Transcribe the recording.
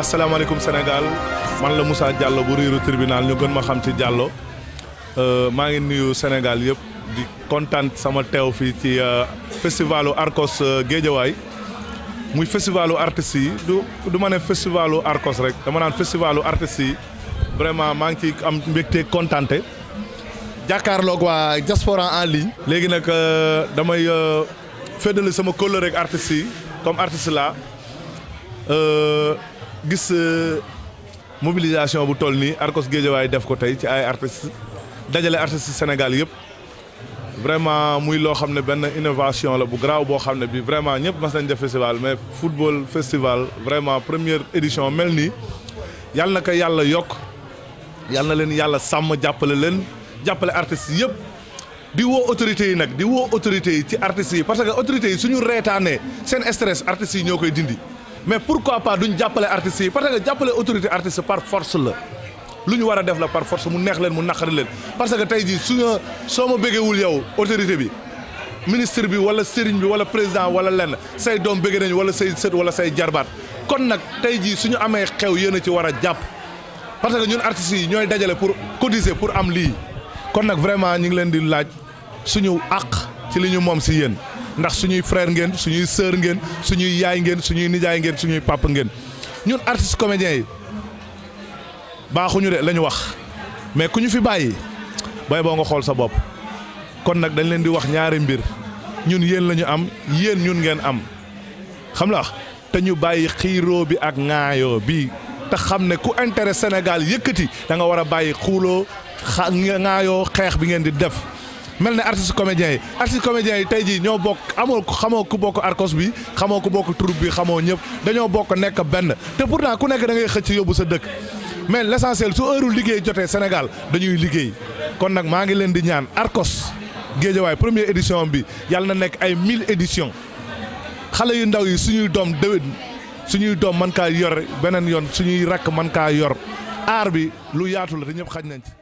asalaamaaleykum Sénégal man la Moussa Diallo bu riiru tribunal ñu gën ma xam ci Diallo maa ngi nuyu Sénégal yëpp di kontaan sama teew fii ci festivalu Arcos Guédiawaye muy festivalu artistes yi du du ma ne festivalu Arcos rek dama naan festivalu artistes yi vraiment maa ngi ciy am mbégte kontaante jàkkaarloog waa diaspora en ligne. léegi nag damay féddali sama kóllëre ak artistes yi comme artiste la gis mobilisation bu toll nii Arcos Guédiawaye def ko tey ci ay artistes dajale artistes Sénégal yëpp vraiment muy loo xam ne benn innovation la bu garaaw boo xam ne bi vraiment ñëpp mas nañ def festival mais football festival vraiment première édition mel nii yàlla na ko yàlla yokk yàlla na leen yàlla sàmm jàppale leen jàppale artistes yëpp di woo autorités yi nag di woo autorités yi ci artistes yi parce que autorités yi suñu reetaanee seen stress artistes yi ñoo koy dindi mais pourquoi pas duñ jàppale artistes yi parce que jàppale autorité artiste par force la lu ñu war a def la par force mu neex leen mu naqari leen parce que tey jii suñu soo ma bëggewul yow autorité bi ministre bi wala sëriñ bi wala président wala lenn say doom bëgge nañu wala say sët wala say jarbaat kon nag tey jii suñu amee xew yéen a ci war a jàpp parce que ñun artistes yi ñooy dajale pour cotiser pour am lii kon nag vraiment ñu ngi leen di laaj suñu àq ci li ñu moom si yéen ndax suñuy frère ngeen suñuy sœur ngeen suñuy yaay ngeen suñuy nijaay ngeen suñuy papa ngeen ñun artistes comédiens yi baaxuñu de la ñu wax mais ku ñu fi bàyyi bay boo nga xool sa bopp kon nag dañ leen di wax ñaari mbir ñun yéen la ñu am yéen ñun ngeen am xam la te ñu bàyyi xiiroo bi ak ŋaayoo bi te xam ne ku intérêt Sénégal yëkkati da nga war a bàyyi xuuloo xa ŋaayoo xeex bi ngeen di def mel ne artiste comédiens yi artiste comédiens yi tey jii ñoo bokk amoo xamoo ku bokk Arcos bi xamoo ku bokk troupe bi xamoo ñëpp dañoo bokk nekk benn te pourtant ku nekk da ngay xëcc yóbbu sa dëkk mais l' essentiel su heure liggéey jotee Sénégal dañuy liggéey kon nag maa ngi leen di ñaan Arcos Guédiawaye première édition bi yàlla na nekk ay mille éditions xale yu ndaw yi suñuy doom déwén suñuy doom mën kaa yor beneen yoon suñuy rakk mën kaa yor aar bi lu yaatu la te ñëpp xaj nañ ci.